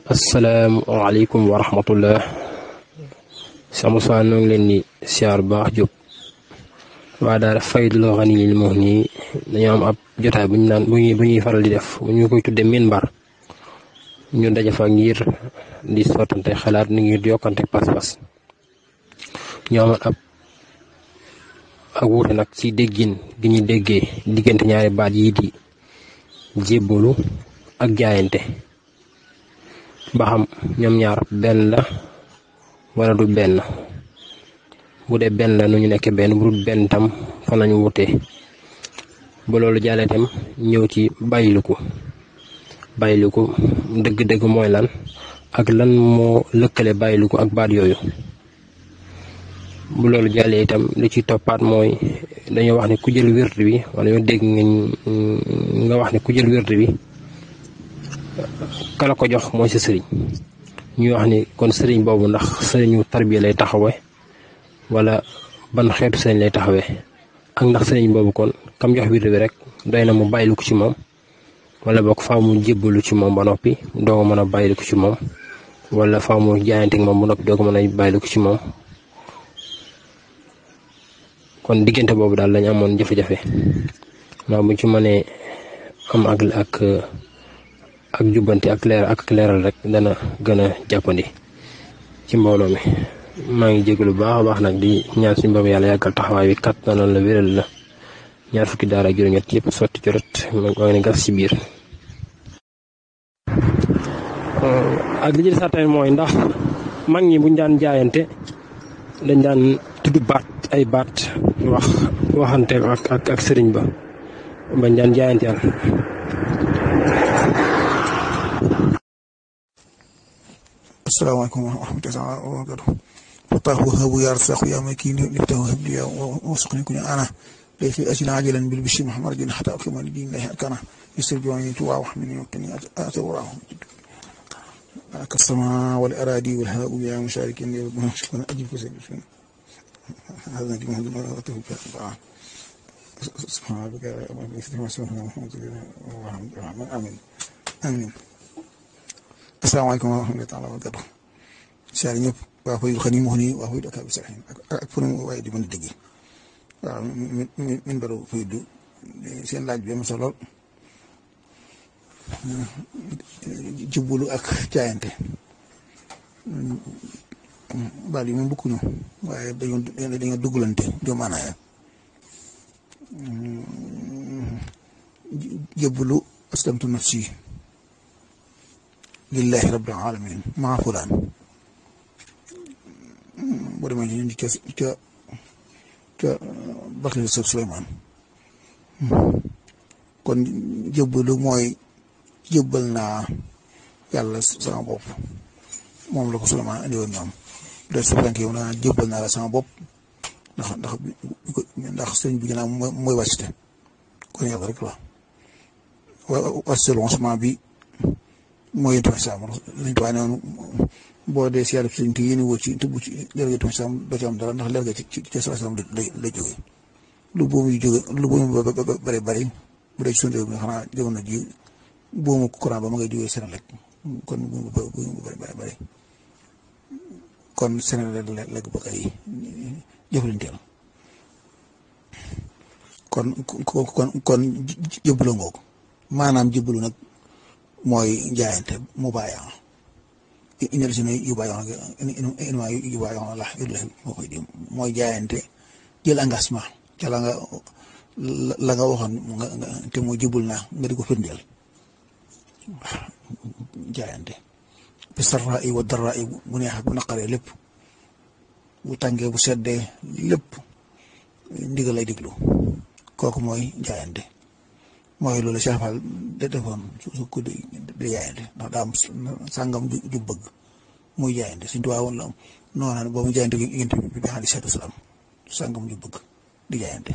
asalaamaaleykum wa rahmatullah sama saa noo ngi leen di siyaar bu baax Jóob waa daal Faydul Ganiyyil Mughni dañoo am ab jotaay bu ñu naan bu ñuy bu ñuy faral di def ñu koy tudde minbar ñu daje fa ngir di sottante xalaat ni ngir yokkante pas-pas ñu amoon ab ak wuute nag ci déggin gi ñuy déggee diggante ñaari baat yii di jébbalu ak jaayante ba xam ñoom ñaar benn la wala du benn bu dee benn la nu ñu nekk benn bu dul benn tam fa nañu wutee ba loolu jàllee tam ñëw ci bàyyiliku bàyyiliku dëgg-dëgg mooy lan ak lan moo lëkkale bàyyiliku ak baat yooyu bu loolu jàllee itam li ci toppaat mooy dañoo wax ne ku jël wird bi wala ñoo dégg nga wax ne ku jël wird bi kala ko jox mooy sa sëriñ ñuy wax ni kon sëriñ boobu ndax sëriñu tarbiya lay taxawe wala ban xeetu sëriñ lay taxawee ak ndax sëriñ boobu kon kam jox wird bi rek doy na mu bàyyilu ko ci moom wala boog faa mu jébbalu ci moom ba noppi doo ko mën a bàyyilu ko ci moom wala faa mu jaayante moom ba noppi doo ko mën a bàyyilu ko ci moom kon diggante boobu daal lañ amoon jafe-jafe ndax bu ci mënee am ak ak ak jubbanti ak leer ak leeral rek dana gën a jàppandi ci mbooloo mi maa ngi jégalu bu baax a baax nag di ñaan suñu boobu yàlla yàggal taxawaay bi kat na la wéral la ñaar fukki daara ak juróom-ñett yëpp sotti ci rot maa ngi ne gas ci biir. ak li ci des tamit mooy ndax mag ñi buñ daan jaayante dañ daan tudd baat ay baat wax waxante ak ak ak sëriñ ba bañ daan jaayante yàlla. asalaamaaleykum wa rahmatulah wa barakatuh fataahu habu ya rasaqu ya makin liftahu habli ya wasqni kun ana ليس أجل عاجلا بالبشر محمد رجل حتى أقيم لدين الله أركانه يسر جواني توا وحمني وقني أتوراه كالسماء والأراضي والهواء يا مشارك شكرا أجيب كسر هذا نجم هذا مرته سبحان ربك آمين آمين السلام عليكم ورحمة الله تعالى وبركاته سأل ñëpp waa Faydul Ganiyyil Mughni waa Faydul Akaabi Salihin ak fu mu waaye di mën a dégg waaw min min min baru Faydu seen laaj bi am solo jubbalu ak jaayante baal yi moom bokkuñu waaye dañoo dañoo duggalante joo maanaaya jubbalu aslamtu nafsi lillahi rabbil alamin maa fulaan boo demee ci ca ca ca Bakri Sëb Suleymaan kon jëbbalu mooy jëbbal naa yàlla sama bopp moom la ko Suleymaan andi woon ñoom de su fekkee yow naa jëbbal naa la sama bopp ndax ndax ndax sëñ bi ginnaaw mooy wàccte kon yàlla rek la wàcce lancement bi mooy yëntu saam lañ tuwaay noonu boo dee si yàlla sëñ te yéen woo ci tëbb ci leer ga saam doo ci am dara ndax leer ga ci ci sa saam lay lay jógee lu boobu yu jóge lu boobu bëri bëri bu dee ci suñu réew mi xanaa jamono ji boobu courant ba ma ngay jógee Sénégal kon bu bu bëri bëri bëri kon Sénégal la ko bëgg ay jëflanteel kon kon kon jëbbalu ngoog maanaam jëbbalu nag mooy jaayante mu bàyyi indi la si ne yu bàyyi wax yu bàyyi wax la moo koy di mooy jaayante jël engagement ca la nga la nga waxoon nga te mooy jëbbal naa nga di ko firndeel jaayante bi sarra yi wa dara yi bu neex bu naqaree lépp bu tàngee bu seddee lépp ndigal lay diglu kooku mooy jaayante mooy loolu Cheikh Fall da defoon su ko di di jaayante ndax daa am sàngam ju bëgg muy jaayante suñ tubaab woon la noonu ba mu jaayante yént bi bi alayhi salaatu wasalaam sàngam ju bëgg di jaayante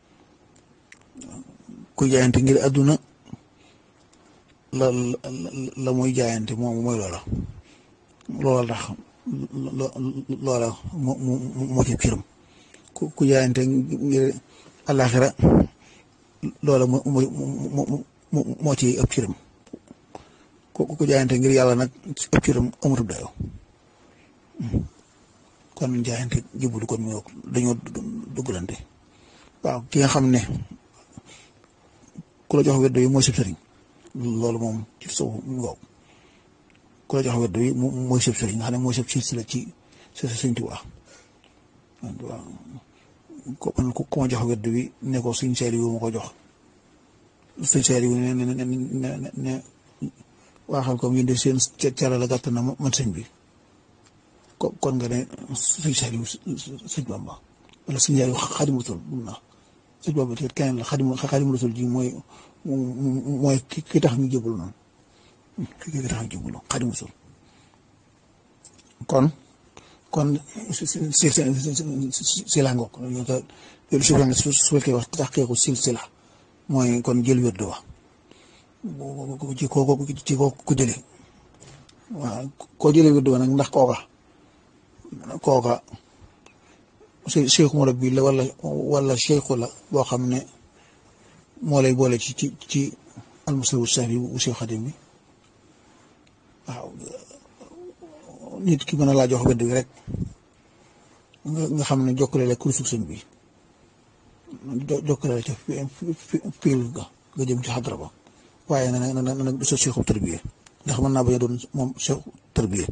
ku jaayante ngir àdduna la la muy jaayante moom mooy loola loola tax loola moo moo ci firam ku ku jaayante ngir àllaaxira loola moo moo moo ci ëpp ciram ku ku jaayante ngir yàlla nag ëpp ci ram amatul dayoo kon jaayante jébbalu kon mu dañoo duggalante waaw ki nga xam ne ku la jox wedd yi mooy sëb sëriñ loolu moom ci sow mu waaw ku la jox wedd yi mooy sëb sëriñ nga xam ne mooy sëb silsila ci sa sëñ Tuubaa waaw ko man ku ma jox wedd bi ne ko suñ seeli wu ma ko jox suñ seeli wu ne ne ne ne waaxal ko ngeen di seen cara la gàtt na man sëñ bi kon nga ne suñ seeli wu sëñ Bamba wala suñ seeli wu Xaadimu Rasuul mun na sëñ Bamba te keneen la Xaadimu Xaadimu Rasuul ji mooy mooy ki tax ñu jébbalu noonu ki tax ñu jébbalu Xaadimu Rasuul kon kon si si si la ngoog loolu su fekkee su fekkee wax tax keeku silsila mooy kon jël wérdu wa ci kooku ci kooku ku jëlee waaw koo jëlee wérdu wa nag ndax kooka kooka cheikhu murabbi la wala wala cheikhu la boo xam ne moo lay boole ci ci ci almusawu safi bu Cheikh Xadim bi waaw nit ki mën a laa jox wedd bi rek nga xam ne jokkale la kursu sëñ bi jokkale la ca fiil ga nga jëm ci xadra ba waaye na nag na nag du sa seexu tërbiye ndax mën naa bañ a doon moom seexu tërbiye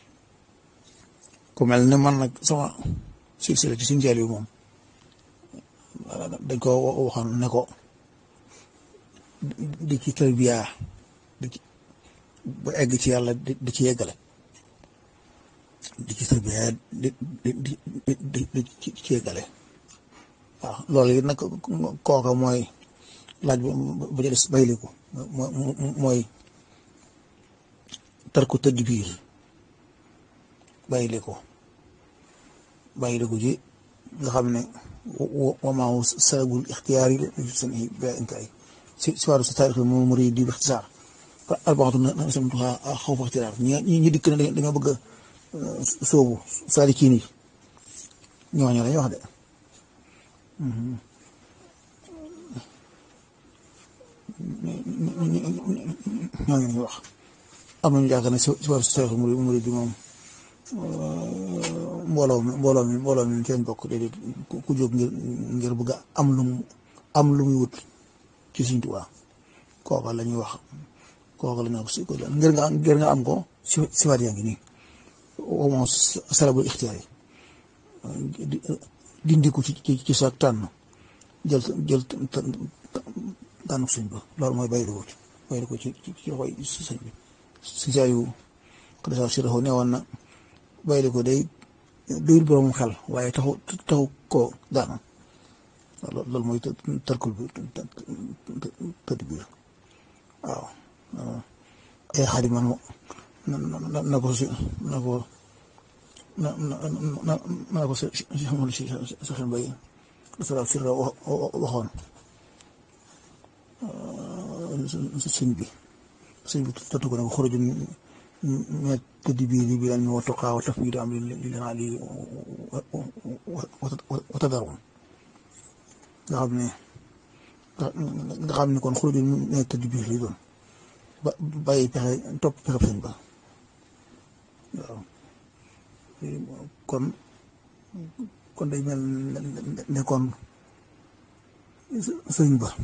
ku mel ne man nag sama silsila ci sinjeel yi moom dañ ko waxoon ne ko di ci tërbiya di ci ba egg ci yàlla di ci yeggale di ci tërbiya di di di di ci yeggale waaw loolu it nag kooka mooy laaj ba ca des bayliku mooy tarku tadbiir bayliku bayliku ji nga xam ne wamaaw salabul ixtiyaar yi seen i béykat yi si si wàllu sa taarix moom mu di ixtisaar albaxatu na samtuha xaw fa ixtiyaar ñi ñi dikk ne dañoo bëgg a soobu saalikiin yi ñooñu lañuy wax de ñooñu lañuy wax am nañu yaakaar ne si wàllu sa taarix mu di moom mbooloo mi mbooloo mi mbooloo mi seen bokk déedéet ku jóg ngir ngir bëgg am lu mu am lu muy wut ci Sëñ Tuubaa kooka la ñuy wax kooka la ñuy wax si ngir nga ngir nga am ko si si waat yaa ngi nii au moins salabul ixtiyaar yi dindi ko ci ci ci sa tànn jël jël tànn sëñ ba loolu mooy bàyyi ko ci bàyyi ko ci ci ci loxoy sëñ bi si saa yu xadisa si raxoo neewoon na bàyyi ko day duyul borom xel waaye taxu taxu koo daana loolu mooy tarkul bi tëdd biir waaw ay xadiman na na ko si na ko na na na ko si si xamul si saxin bay dasara sirra waxoon sëñ bi sëñ bi tëdd ko ne ko xoroju mais tëdd bii li bi lañ wa tuqaa wa tafwiid am li leen ali wa tadarun nga xam ne nga xam ne kon xuruju mais tëdd bii li doon ba bàyyi pexe topp pexe sëñ ba waaw kon kon day mel ne kon sëñ ba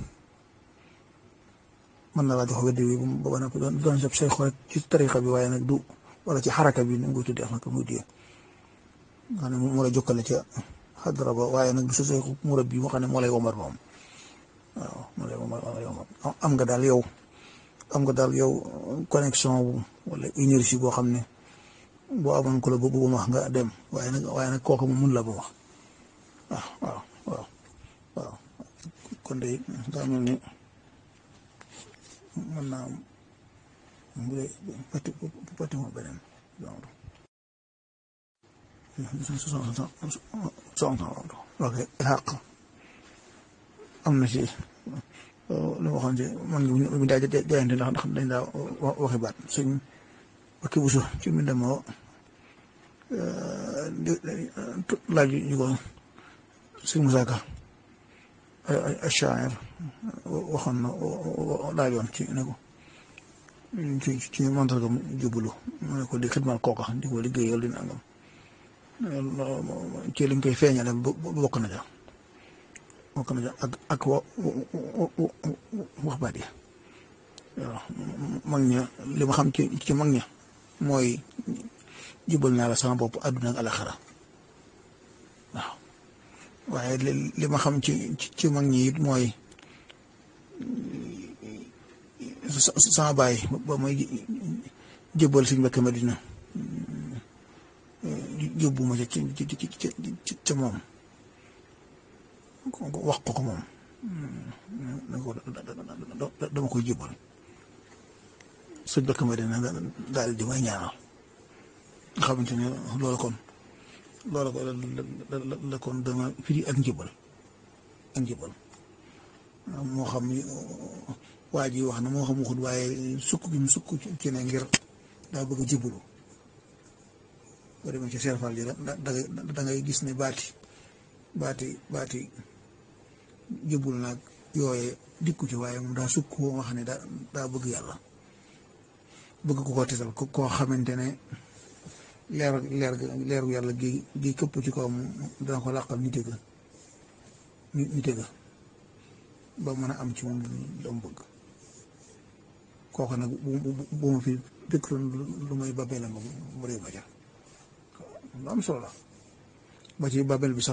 mën na laa jox wedd bi ba ba nag doon sab say xool ci tariqa bi waaye nag du wala ci xaraka bi nu ngi koy tuddee ak nag muy diyee nga xam ne moo la jokkale ca xadra ba waaye nag du sa say murab bi moo xam ne moo lay womar moom waaw moo lay womar moo lay womar am nga daal yow am nga daal yow connexion bu wala énergie boo xam ne boo amoon ko la bu bu wax nga dem waaye nag waaye nag kooku mun la ba wax waaw waaw waaw waaw kon de daa mel ni mën naa am bu dee pati pati moom beneen genre soxna ok xaq am na ci lu ma waxoon ci man mi daa jaayante ndax ndax dañ daa waxi baat suñ bakki busu ci mi demoo laaj ñu ko suñ musaaka achair waxoon na laajoon ci ne ko ci ci mantargam jublu mu ne ko di xidmal kooka di ko liggéeyal di nangam ci liñ koy feeñale bokk na ja bokk na ja ak ak wa wax baat yi waaw mag ña li ma xam ci ci mag ña mooy jubal naa la sama bopp àdduna ak alaxara waaw waaye li ma xam ci ci mag ñi it mooy sama baay ba may jëbbal suñ mbokk Madina yóbbu ma ca ci ci ca moom wax ko ko moom dama koy jëbbal suñ mbokk Madina daal di may ñaanal nga xamante ne loolu kon loolu ko la kon dama firi ak njëbbal ak njëbbal moo xam ni waa ji wax na moo xam waxut waaye sukk gi mu sukk ci ne ngir daa bëgg a jublu boo demee ci serfal ji da da ngay gis ne baati baati baati jublu nag yooye dikku ci waaye moom daa sukk woo nga xam ne daa daa bëgg yàlla bëgg ko ko tisal ko koo xamante ne leer leer leeru yàlla gi gi këpp ci kawam dana ko làqal nite ga nite ga ba mën a am ci moom la mu bëgg kooku nag bu bu ma fi dëkk lu may babel la ma mu réew ma jar lu am solo la ba ci babel bi sax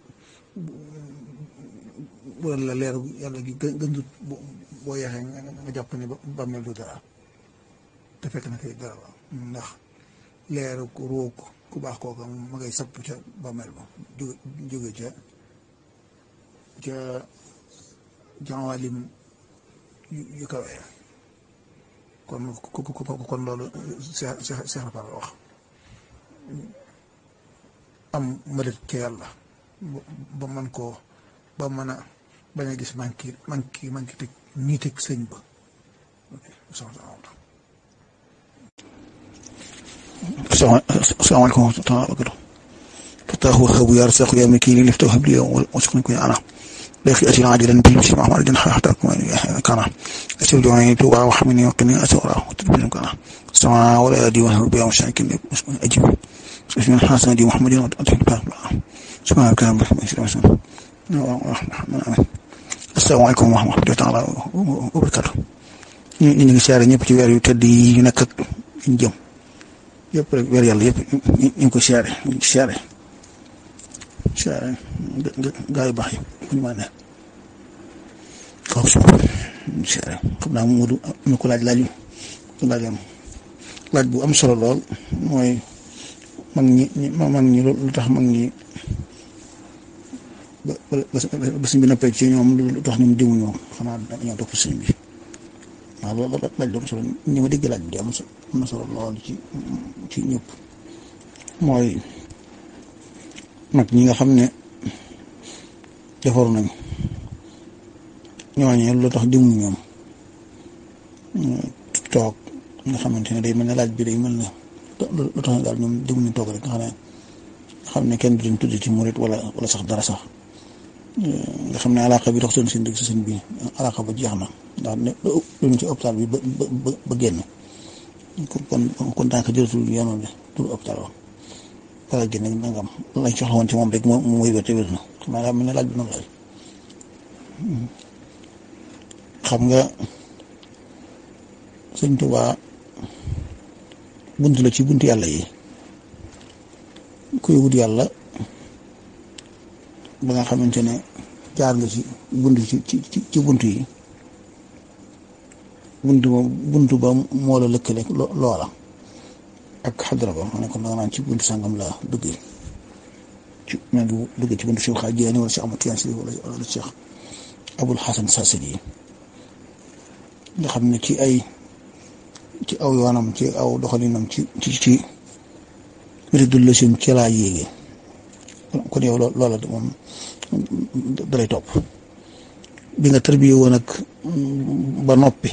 bu la leer yàlla gi gën gëndut boo yeexee nga jàpp ne babel du dara te fekk na kay dara ndax leeru ku róog ku baax kooka ma ngay sapp ca babel ba jóge jóge ca ca jawaalim yu kawe kon kon loolu Seex Seex Rafal wax am mëdët ca yàlla ba man koo ba mën a bañ a gis manki manki manki teg nii teg sëñ ba asalaamaaleykum wa rahmatulah wa barakatuh fataahu habu yaa rasaqu yaa makiini liftahu habli wasukni kun ana لكن أتي عاجلا بالمسلم أحمد جنح حتى كان أسير جواني توبا وحمني وقني أسورا وتدبير كان السماء ولا يدي وهو بيا مشاكل أجيب اسم الحسن دي محمد وأتي سبحانه كان برحمة السلام عليكم ورحمة الله تعالى وبركاته ñu ngi siyaare ñëpp ci weer yu tedd yi ñu nekk ak ñu jëm yëpp rek weer yàlla yëpp ñu ngi ko siyaare ñu ngi siyaare siyaare gaa yu baax yi bu ñu mën a ne kaw si siyaare xam naa Moodu am na ko laaj laaj yu laajam laaj bu am solo lool mooy mag ñi mag ñi lu tax mag ñi ba ba sëñ bi noppee ci ñoom lu tax ñoom dimuñu xanaa dañoo topp sëñ bi waaw loolu laaj lu am solo ñi ma dégg laaj bi am na solo lool ci ci ñëpp mooy mag ñi nga xam ne defaru nañ ñooñee lu tax dimuñu ñoom toog nga xamante ne day mel ne laaj bi day mel ne lu tax daal ñoom dimuñu toog rek nga xam ne xam ne kenn du leen tudd ci murit wala wala sax dara sax nga xam ne alaaka bi dox seen seen dëgg si seen bi alaaka ba jeex na ndax ne luñ ci hôpital bi ba ba ba génn kon kon daanaka jëlatul yoonal bi tur hôpital ba wala génn nangam lañ soxla woon ci moom rek moom mooy wér te wér na xam naa daa mel ne laaj bi noonu laaj xam nga sëñ Tuubaa bunt la ci bunt yàlla yi kuy wut yàlla ba nga xamante ne jaar nga ci bunt ci ci ci bunt yi bunt ba bunt ba moo la lëkkale loola ak xadra ba ma ne ko da nga naan ci buntu sangam la duggee ci maa ngi duggee ci buntu Cheikh Xaajiyaani wala Cheikh Ahmad Tijaan Si wala wala Cheikh Abul Xasan Saasili yi nga xam ne ci ay ci aw yoonam ci aw doxalinam ci ci ci wiridul lasim ci laa yéegee kon yow loola moom dalay topp bi nga tarbiyee woon ak ba noppi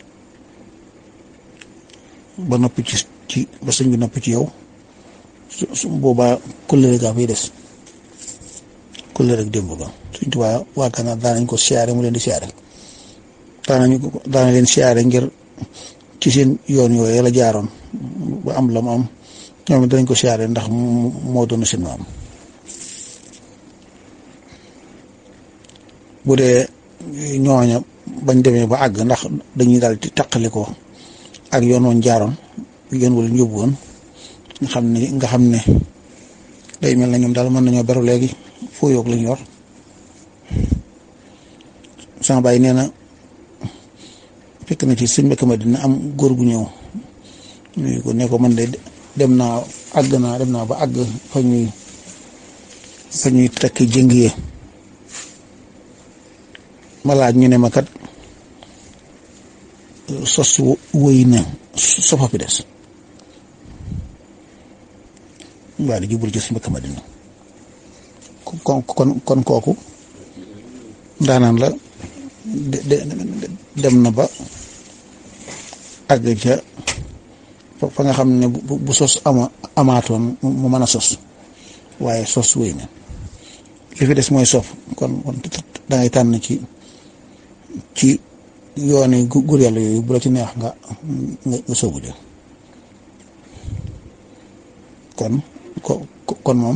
ba noppi ci ci ba sëñ bi noppi ci yow su su boobaa kullere gaa fay des kullere ak démb ga suñ tubaa waa Gànnaar daan nañ ko siyaare mu leen di siyaare daanañu daana leen siyaare ngir ci seen yoon yooyu la jaaroon ba am la mu am ñoom danañ ko siyaare ndax moo doon seen maam bu dee ñooña bañ demee ba àgg ndax dañuy daal di taqali ko ak yoon woon jaaroon yoon wala yóbbu woon nga xam ne nga xam ne day mel na ñoom daal mën nañoo beru léegi foo yoog lañ yor sama baay nee na fekk na ci sëñ Mbacke Madina am góor gu ñëw nuyu ko ne ko man de dem naa àgg naa dem naa ba àgg fa ñuy fa ñuy tekk jëngee ma laaj ñu ne ma kat sos wëy na sofa fi des waa di jublu ci sëñ Mbacke Madina kon kon kon kooku daanaan la dem na ba àgg ca fa nga xam ne bu sos ama amaatoon mu mën a sos waaye sos wéy na li fi des mooy sof kon kon da ngay tànn ci ci yooni gur yàlla yooyu bu la ci neex nga nga soogu jël kon kon moom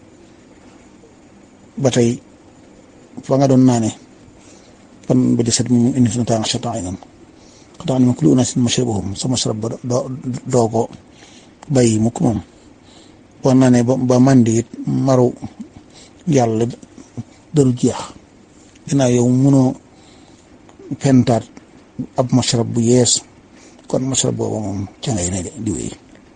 ba tey fa nga doon naane fan ba di set mu indi suñu temps chatan ay nan xataa ni ma kulli unaasin mashrabahum sa mashrab ba doo doo ko bàyyi mukk moom boo naanee ba ba màndi it maru yàlla daru jeex dinaa yow mënoo pentaat ab mashrab bu yees kon mashrab booba moom ca ngay ne di wéy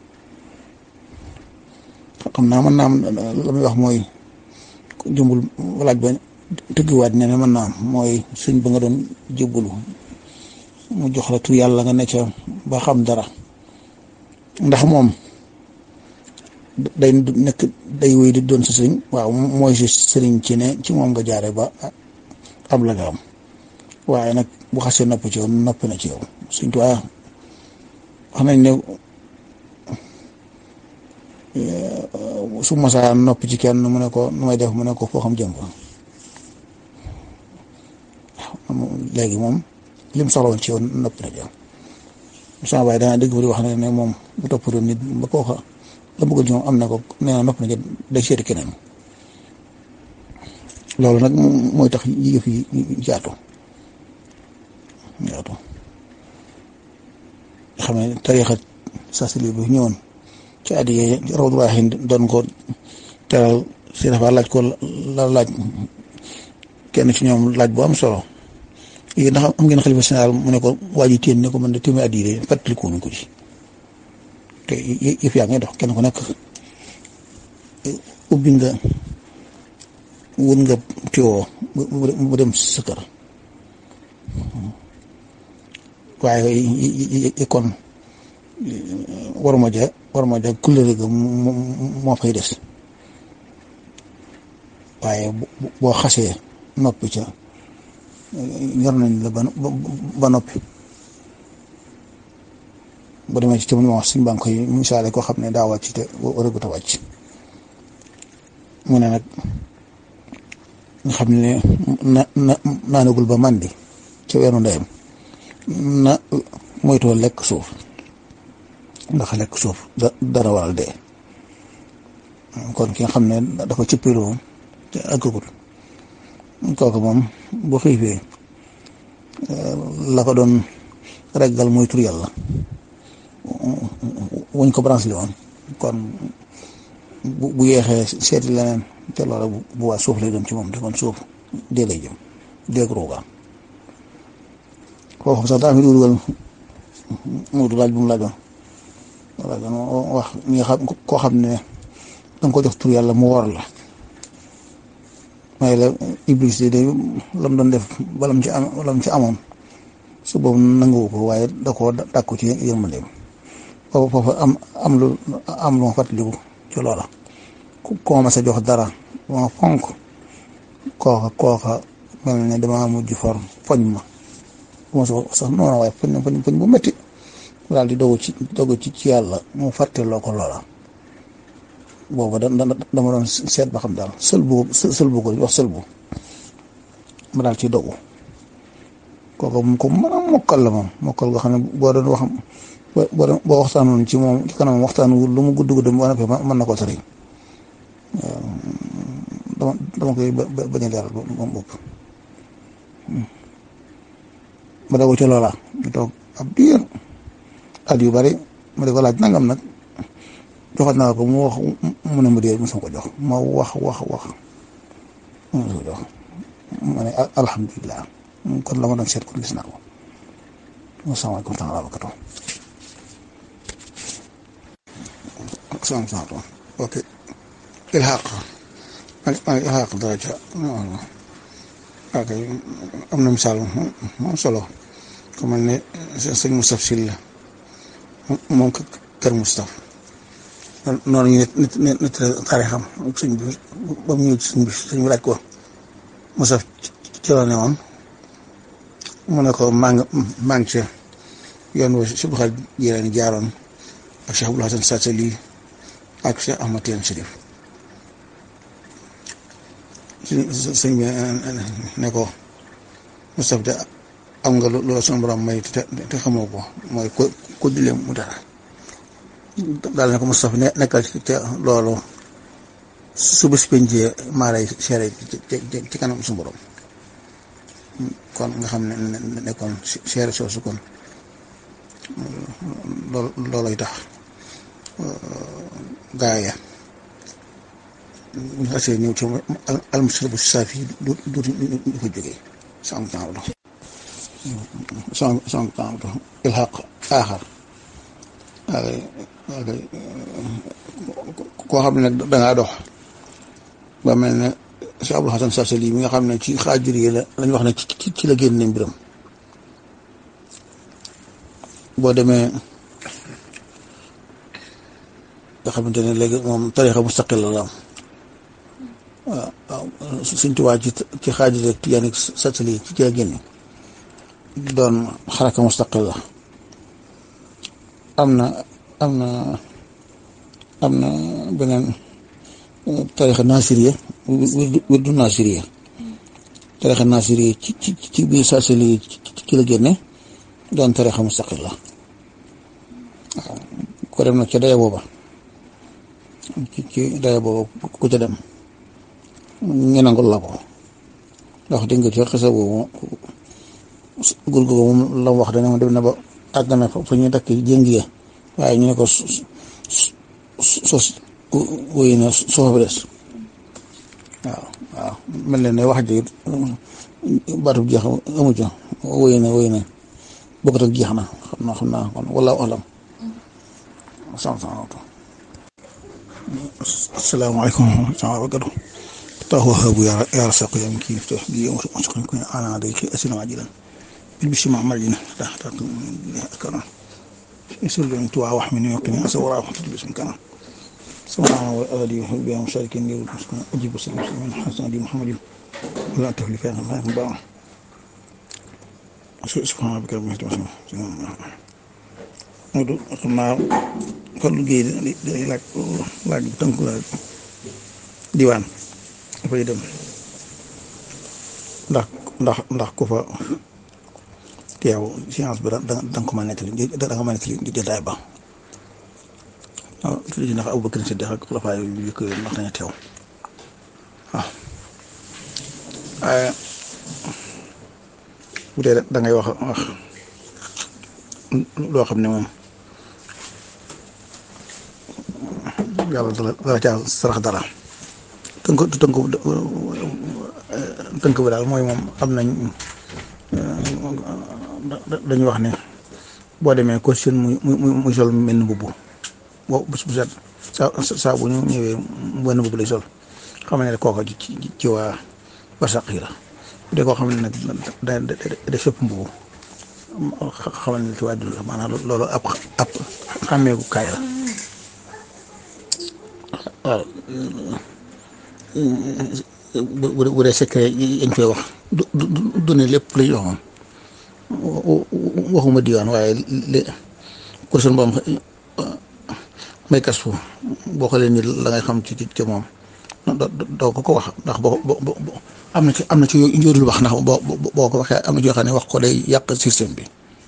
xam naa mën naa am la muy wax mooy jëmbul laaj ba tëggiwaat ne ne mën naa am mooy sëñ ba nga doon jébbalu mu jox la tur yàlla nga ne ca ba xam dara ndax moom day nekk day wéy di doon sa sëriñ waaw mooy si sëriñ ci ne ci moom nga jaare ba am la nga am waaye nag bu xasee nopp ci yow noppi na ci yow suñ tuwaa wax nañ ne su mosaa noppi ci kenn mu ne ko nu may def mu ne ko foo xam jëm fa léegi moom lim soxla woon ci yow noppi na jëm sama baay danaa dégg fa di wax ne ne moom bu toppatoon nit ba kooka la bëggoon ci moom am na ko nee na noppi na jëm day seeti keneen loolu nag mooy tax yëf yi jaatu jaatu xam ne tariixa sasili bi ñëwoon ci at yii rawdu waaxin doon ko teral si dafa laaj ko la laaj kenn ci ñoom laaj bu am solo yéen ndax am ngeen xalifa général mu ne ko waa ji téen ne ko man de téeméer at yii de fàttaliku wuñ ko ci te yëf yaa ngi dox kenn ku nekk ubbi nga wun nga tiwoo mu dem sa kër waaye kon war ma ja war ma ja couleur ga moo fay des waaye boo xasee noppi ca ñor nañ la ba noppi bu demee ci tamit ma wax suñ baa ngi koy misaale koo xam ne daa wàcc te waragut a wàcc mu ne nag nga xam ne na na naanagul ba màndi ca weeru ndeyam na moytoo lekk suuf ndax lekk suuf da dara waral dee kon ki nga xam ne dafa cëppiloo te àggagul kooku moom bu xiifee la ko doon reggal mooy tur yàlla wuñ ko branche li woon kon bu bu yeexee seeti leneen te loola bu waa suuf lay doon ci moom te kon suuf dee lay jëm dee ruugaan foofu sax daa fi dugal muudu laaj bu mu laajoon laajoon wax ñi nga xam koo xam ne danga ko jox tur yàlla mu wor la may la iblis de lam doon def balam ci am balam ci amoon su boobu nanguwu ko waaye da koo dàkku ci yërmandeem foofu foofu am am lu am lu ma fàttaliku ci loola ku ma sa jox dara ma fonk kooka kooka mel ne dama mujj for foñ ma bu ma sax noonu waaye foñ foñ foñ bu métti daal di dogu ci dogu ci ci yàlla mu fàtteloo ko loola boobu da dama doon seet ba xam daal sël bu sël bu ko wax sël bu ma daal ci dogu kooku mu ko mën a mokkal la moom mokkal nga xam ne boo doon wax boo doon boo waxtaanoon ci moom ci kanam waxtaan wu lu mu gudd gudd ba noppi mën na koo tari dama dama koy bañ a leeral moom bopp ma doog ci loola ñu toog ab diir at yu bari ma di ko laaj nangam nag joxat naa ko mu wax mu ne ma dee mosuma ko jox ma wax wax wax mosuma ko jox ma ne alhamdulilah kon la ma doon seet kon gis naa ko asalaamaaleykum taala barakatu asalaamaaleykum ok ilhaq ilhaq dara ca ok am na misaal moom solo ku mel ne sëñ Moustapha Sylla moom kër Moustapha noonu ñu nit nit nit taarixam sëñ bi ba mu ñëw sëñ bi sëñ bi laaj ko Moustapha ci la ne woon mu ne ko maa ngi maa ngi ci yoon wa si Buxaari Jilaani jaaroon ak Cheikh Abdul Hasan Saasali ak Cheikh Ahmad Tijaan Chérif sëñ bi ne ko Moustapha de am nga loolu sama borom may te te xamoo ko mooy ko ko dilee mu dara daal ne ko Moustapha ne nekkal ca loolu su bés pencee maa lay seere ci kanam suñu borom kon nga xam ne nekkoon seere soosu kon loolu loolay tax gaaya bu ñu xasee ñëw ci almusribu saafi du du du fa jógee sans temps la sans sans temps la ilhaq aaxar koo xam ne nag dangaa dox ba mel ne Cheikh Abdul Hasan Saasali mi nga xam ne ci xaajur yi la lañ wax ne ci ci la génne mbiram boo demee nga xamante ne léegi moom tarixa mustaqil la am waaw waaw suñ tubaab ci ci xaajur rek Tijaan ak Saasali ci la génne doon xaraka mustaqil la am na am na am na beneen tarixa nasiriya wirdu nasiriya tarixa nasiriya ci ci ci biir Saasali ci la génne doon tarixa mustaqil la waaw ko dem nag ca daya booba ci ci daya booba ku ca dem ñu nangul la ko ndax dégg nga ci xisa boobu gur googu moom la wax dana ma dem na ba àgg na fa ñuy dakk jéng ya waaye ñu ne ko sos wéy na soo fa des waaw waaw mel na ne wax ji baatub jeex amu ca wéy na wéy na bokkut ak jeex na xam naa xam naa kon wallaahu alam sam sam asalaamaaleykum wa rahmatulah wa barakatuh tahu habu ya ya rasaqu ya mkin iftah bi yawm masqan kun ana alayki aslam ajilan bil bishri ma amalina ta ta akara يسر لي توعى واحمني ويقني أسورا وحطت باسم كان سمعنا وآلي وحبي ومشاركين لي والمسكين أجيب وسلم من حسن دي محمد ولا تهلي فيها الله يكون سبحان ربك رب العزة عما يصفون Modou xam naa Fallou Guèye day laaj laaj bu tënk la diwaan dafay dem ndax ndax ndax ku fa teew science bi da nga ko mën a nettali da nga mën a nettali jotaay ba waaw tuuti ndax Abubakar Siddiq ak xulafaa yu njëkk yooyu ndax dañu teew waaw waaye bu dee da ngay wax wax loo xam ne moom yàlla dala dala caa sarax dara tënk tënk tënk bi daal mooy moom am nañ dañuy wax ne boo demee ko seen muy muy muy sol mel ni mbubb boo bés bu set saa saa bu ñu ñëwee benn mbubb lay sol xam ne kooka ci ci waa barsaq yi la bu dee koo xam ne nag da da sëpp mbubb xamal ne ci waa dund maanaam loolu ab ab xàmmeeku kaay la waaw bu bu dee secret yañ koy wax du du du ne lépp la ñu wax moom waxuma diwaan waaye li kursun boom may kas fu boo xoolee ni la ngay xam ci ci moom doo ko ko wax ndax boo boo am na ci am na ci njóorul wax ndax boo boo ko waxee am na ci yoo xam ne wax ko day yàq système bi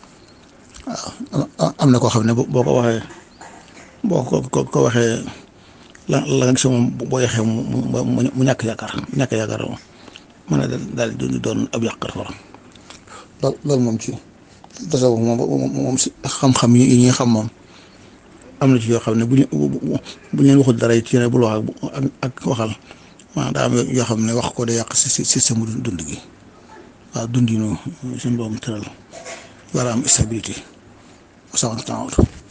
waaw am na koo xam ne boo ko waxee boo ko ko ko waxee la la nga gis moom boo yaxee mu mu mu ñàkk yaakaar ñàkk yaakaar moom mën na daal di doon ab yàq dafa loolu loolu moom ci tasawuf moom moom si xam-xam yi ñuy xam moom am na ci yoo xam ne bu ñu bu ñu leen waxul dara ci ne bul wax ak ak waxal maanaam daa am yoo xam ne wax ko day yàq si système mu dund gi waaw dund yi noonu suñu boobu tëral war a am stabilité.